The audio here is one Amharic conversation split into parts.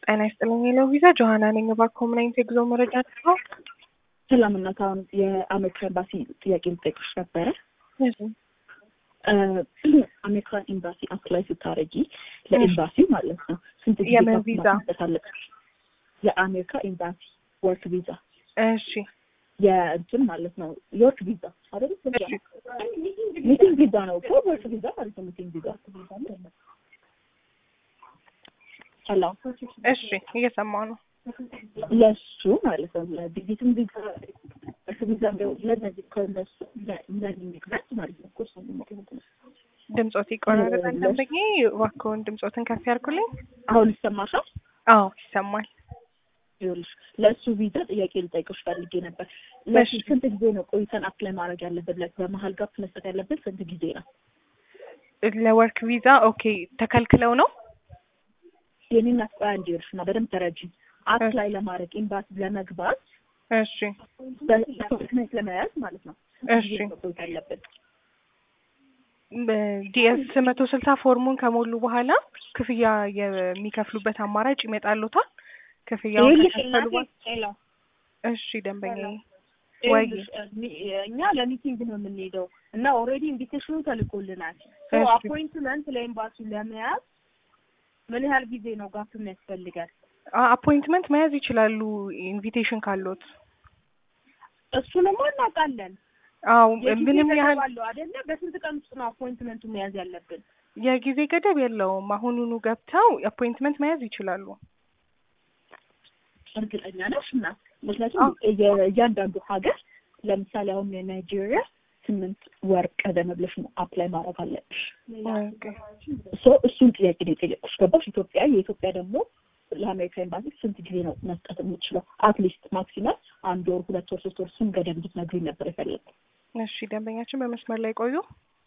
ጤና ይስጥልኝ የለው ቪዛ ጆሀና ነኝ። እባክዎ ምን አይነት የጉዞ መረጃ ነው? ሰላም እናት፣ አሁን የአሜሪካ ኤምባሲ ጥያቄ ልጠይቅሽ ነበረ። አሜሪካን ኤምባሲ አፕላይ ስታደርጊ ለኤምባሲው ማለት ነው ስንት ጊዜ የምን ቪዛ? ማስመጣት አለብሽ? የአሜሪካ ኤምባሲ ወርክ ቪዛ እሺ የእንትን ማለት ነው የወርክ ቪዛ አይደል? እሺ ሚቲንግ ቪዛ ነው እኮ ወርክ ቪዛ ማለት ነው። ሚቲንግ ቪዛ ሄሎ እሺ እየሰማሁ ነው። ለሱ ማለት ነው ለቪዚትም ቪዛ ወርክ ቪዛ ለነዚህ ከነሱ ለእነዚህ ሚግራት ማለት ነው እኮ እሱ ነው። ድምጾት ይቆራረጣል። ደንበኛ እባክዎን ድምጾትን ከፍ ያድርጉልኝ። አሁን ይሰማሻል? አዎ ይሰማል። ይኸውልሽ ለእሱ ቪዛ ጥያቄ ልጠይቅሽ ፈልጌ ነበር። ለሱ እሺ። ስንት ጊዜ ነው ቆይተን አፕላይ ማድረግ ያለብን? ለ- በመሀል ጋፕ መስጠት ያለብን ስንት ጊዜ ነው? ለወርክ ቪዛ ኦኬ ተከልክለው ነው? የኔና ቆያ እንዲርሽ እና በደንብ ተረጂ። አፕላይ ለማድረግ ኤምባሲ ለመግባት እሺ በዶክመንት ለመያዝ ማለት ነው ስንት እሺ ጊዜ ነው ቆይታ ያለብን? ዲኤስ መቶ ስልሳ ፎርሙን ከሞሉ በኋላ ክፍያ የሚከፍሉበት አማራጭ ይመጣሉታል። ክፍያውን ይኸውልሽ ከከፈሉ እናቴ፣ በኋላ ሄሎ እሺ ደንበኛ ወይ ይኸውልሽ፣ እሚ- እኛ ለሚቲንግ ነው የምንሄደው እና ኦልሬዲ ኢንቪቴሽኑ ተልኮልናል። ሶ እሺ። አፖይንትመንት ለኤምባሲ ለመያዝ ምን ያህል ጊዜ ነው ጋፕ የሚያስፈልጋል? አፖይንትመንት መያዝ ይችላሉ ኢንቪቴሽን ካሎት። እሱንማ እናውቃለን። አዎ የጊዜ ምንም ገደብ ያህል አለው አይደለ? በስንት ቀን ውስጥ ነው አፖይንትመንቱ መያዝ ያለብን? የጊዜ ገደብ የለውም። አሁኑኑ ገብተው አፖይንትመንት መያዝ ይችላሉ። እርግጠኛ ነሽ? እና ምክንያቱም የ- እያንዳንዱ ሀገር ለምሳሌ አሁን የናይጄሪያ ስምንት ወር ቀደም ብለሽ ነው አፕላይ ማድረግ አለብሽ። ኦኬ። ሶ እሱን ጥያቄ ነው የጠየቁሽ። ገባሽ? ኢትዮጵያ የኢትዮጵያ ደግሞ ለአሜሪካ ኤምባሲ ስንት ጊዜ ነው መስጠት የምችለው? አትሊስት ማክሲመም አንድ ወር፣ ሁለት ወር፣ ሶስት ወር እሱን ገደብ እንድትነግሪኝ ነበር የፈለግኩት። እሺ ደንበኛችን በመስመር ላይ ቆዩ።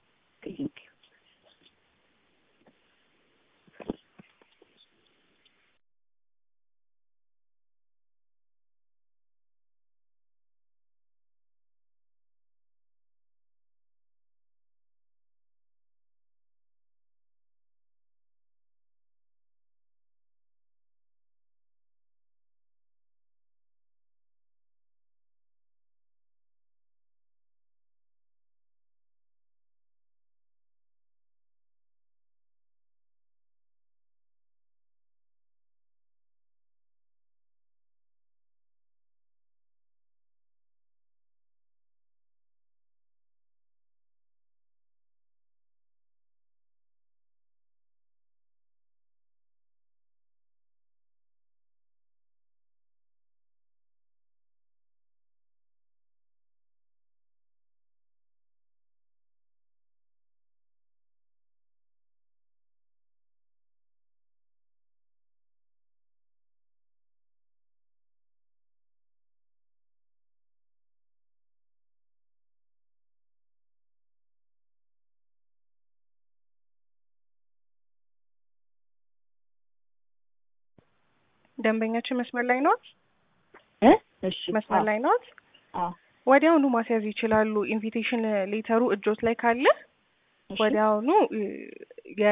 ደንበኛችን መስመር ላይ ኖት? እ እሺ መስመር ላይ ኖት? አዎ ወዲያውኑ ማስያዝ ይችላሉ። ኢንቪቴሽን ሌተሩ እጆት ላይ ካለ እሺ ወዲያውኑ እ፣ የ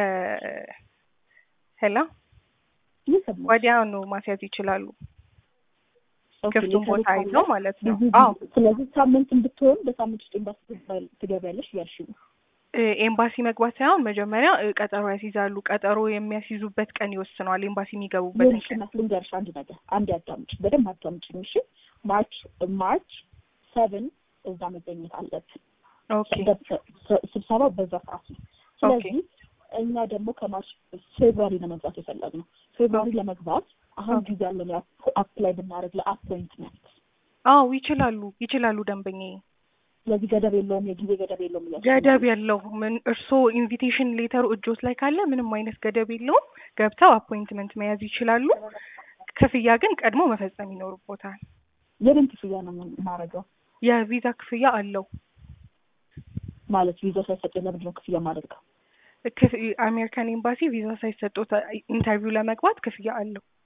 ሄላ እየሰማሁሽ። ወዲያውኑ ማስያዝ ይችላሉ። ኦኬ፣ ክፍቱን ሌተሩ ቦታ ካለ አይተው ማለት ነው። ብዙ አዎ ጊዜ- ስለዚህ ሳምንት ብትሆን በሳምንት ውስጥ ኤምባሲ ትገባ- ትገቢያለሽ እያልሽ ነው። እ፣ ኤምባሲ መግባት ሳይሆን መጀመሪያ እ፣ ቀጠሮ ያስይዛሉ። ቀጠሮ የሚያስይዙበት ቀን ይወስነዋል። ኤምባሲ የሚገቡበትን ይኸውልሽ ቀን። እናት ልንገርሽ አንድ ነገር፣ አንድ አዳምጪ፣ በደንብ አዳምጪኝ እሺ። ማርች ማርች ሰቨን እዛ መገኘት አለብን። ኦኬ ስብሰባው በዛ ሰዓት ነው። ስለዚህ እኛ ደግሞ ከማርች ፌብሩዋሪ ለመግባት የፈለግነው ፌብሩዋሪ ለመግባት አሁን ጊዜ ያለን አፕላይ ብናደርግ ለአፖይንትመንት። አዎ ይችላሉ ይችላሉ ደንበኛዬ። ስለዚህ ገደብ የለውም፣ የጊዜ ገደብ የለውም እያልሽ ነው። ገደብ የለው ምን እርስዎ ኢንቪቴሽን ሌተሩ እጆት ላይ ካለ ምንም አይነት ገደብ የለውም። ገብተው አፖይንትመንት መያዝ ይችላሉ። ክፍያ ግን ቀድሞ መፈጸም ይኖርቦታል። የምን ክፍያ ነው የማደርገው? የቪዛ ክፍያ አለው። ማለት ቪዛ ሳይሰጥ ለምንድን ነው ክፍያ የማደርገው? ክፍ- አሜሪካን ኤምባሲ ቪዛ ሳይሰጡት ኢንተርቪው ለመግባት ክፍያ አለው።